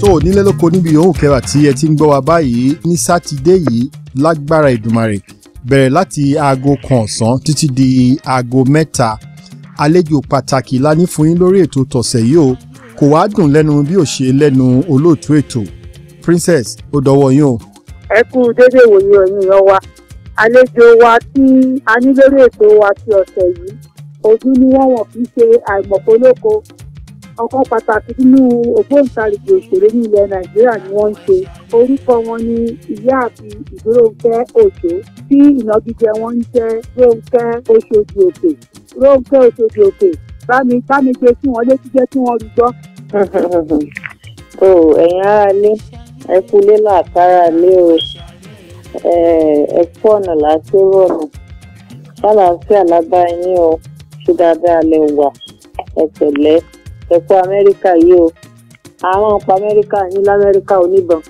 tó nílé lóko níbi yòówù kẹwàá tí ẹ ti ń gbọ́ wa báyìí ní sátidé yìí lágbára ìdùmarè bẹ̀rẹ̀ láti aago kan ọ̀sán títí di aago mẹ́ta àlejò pàtàkì la ní fún yín lórí ètò tọ̀sẹ̀ yìí o kò wá dùn lẹ́nu bí ò ṣe lẹ́nu olóòtú ètò princess ó dọwọ́ yín o. ẹ kú dédé ìwòye ọ̀yìn yan wa àlejò wa tí a ní lórí ètò wa ti ọ̀sẹ̀ yìí ojú ni wọ́n wọ̀n fi ṣe àìmọ̀polóko ọ̀kan pàtàkì nínú ògbóǹtarìgì òṣèré ní ilẹ̀ nàìjíríà ni wọ́n ń ṣe orúkọ wọn ni ìyáàfin ìdúróńkẹ́ òjò tí ìnagijẹ wọn ń jẹ́ róńkẹ́ oṣòdì òkè róńkẹ́ oṣòdì òkè bámi bámi gbé sí wọn létí jẹ́ kí wọ́n rí gbọ́. tó ẹ̀yin aráalé ẹ kú lé làkàrà lé o ẹ kú ọ̀nà láti rọ̀nà ṣàlàáfíà lábá yín o ṣe dáadáa lẹ wà ẹ pẹ̀lẹ́ ẹ kú amẹ́ríkà yìí o àwọn ọ̀pọ̀ amẹ́ríkà yín lamẹ́ríkà oníbọn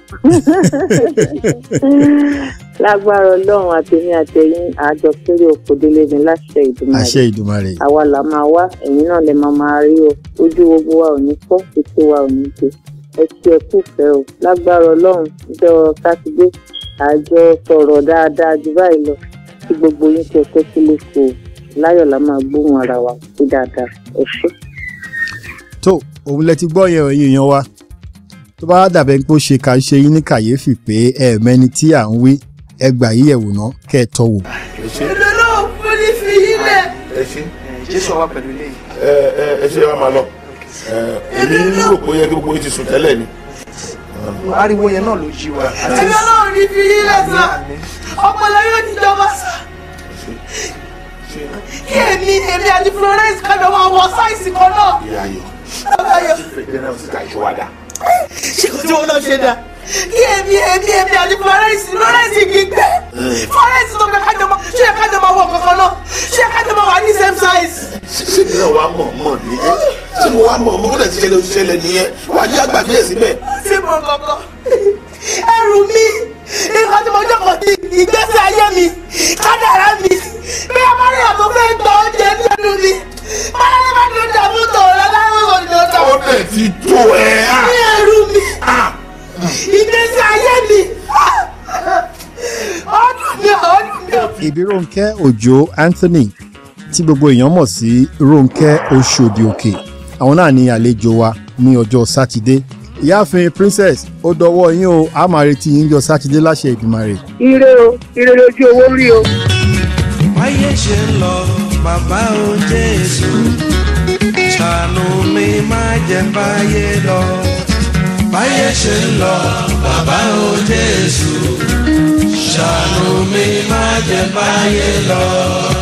lágbára ọlọ́run àtẹ̀yìn àtẹ̀yìn àjọ kéré oko délé ní láṣẹ ìdùnnú àṣẹ ìdùmarè. àwa là máa wá ẹ̀yin náà lè máa máa rí o ojú gbogbo wa ò ní fọ́ ètò wa ò ní gbé ẹ ṣe ẹ kúfẹ́ o lágbára ọlọ́run jọ sátidé àjọ sọ̀rọ̀ dáadáa jù báyìí lọ kí gbogbo yín tẹ tẹ́ sílé kò láyọ̀ la máa gbóhùn ara wa sí dáadáa ẹ ṣé. tó òun lẹ ti gbọ́ yẹn ẹ̀yin èèyàn wa tó bá dàbẹ̀ pé ó ṣe ká ṣe yín ní kàyéfì pé ẹ̀ẹ̀mẹ́ni tí à ń wí ẹgbà yìí ẹ̀wò náà kẹ́ ẹ tọ́ wò. èmi náà fún ní fi yín lẹ̀. ẹ ṣe jésù wà pẹ̀lú ilé yìí. ẹ ẹ ẹ ṣe wá máa lọ ẹ èmi rò pé ó yẹ kí gbogbo yín ti sùn tẹ́lẹ̀ ni. ariwo yẹn náà ló jí wa. èmi náà ní fi yín lẹ̀ sá ọpọlọ yóò ní ìjọba sá kí èmi èmi àti florence kájọ máa wọ sáìsì kan náà. ìyá ayọ̀ Báyọ̀ fẹ̀gbẹ́ náà sì ká ìṣòwádà. ṣé kò tí wọn náà ṣe dá. kí èmi èmi èmi àti florence florence gbígbẹ florence tó kẹ kájọ máa ṣé kájọ máa wọ kankan náà ṣé kájọ máa wà ní same size. ṣé mi náà wàá mọ̀ mọ̀ nìyẹn ṣé mo wàá mọ̀ mọ̀ kó dẹ̀ ti ṣẹlẹ̀ ti ṣẹlẹ̀ nìyẹn wàá jẹ́ àgbàgbé ẹ̀ síbẹ̀. sí mo kankan ẹrù mi nǹkan tí mo jókòó sí ìgbésí ayé mi kádàrá mi bí a máa rí àtọ́ fẹ́ gbọ́ oúnjẹ lẹ́nu mi máa ní bá ní dààmú tòun lọ́wọ́ òyìnbó tó. ó dẹ̀ ti tó ẹ á. ní ẹrù mi ìgbésí ayé mi ọdún mi ọdún mi. ìbí Rónkẹ́ Òjó Anthony tí gbogbo èèyàn mọ̀ sí Rónkẹ́ Oṣòdì Òkè àwọn náà ní àlejò wa ní ọjọ́ sátidé ìyáàfin princess ó dọwọ́ yín o a máa retí yín jọ sátidé láṣẹ Ìdùmarè. ire o ire lójú owó rí o. báyé ṣe ń lọ bàbá o jésù ṣàánú mi má jẹ́ báyé lọ báyé ṣe ń lọ bàbá o jésù ṣàánú mi má jẹ́ báyé lọ.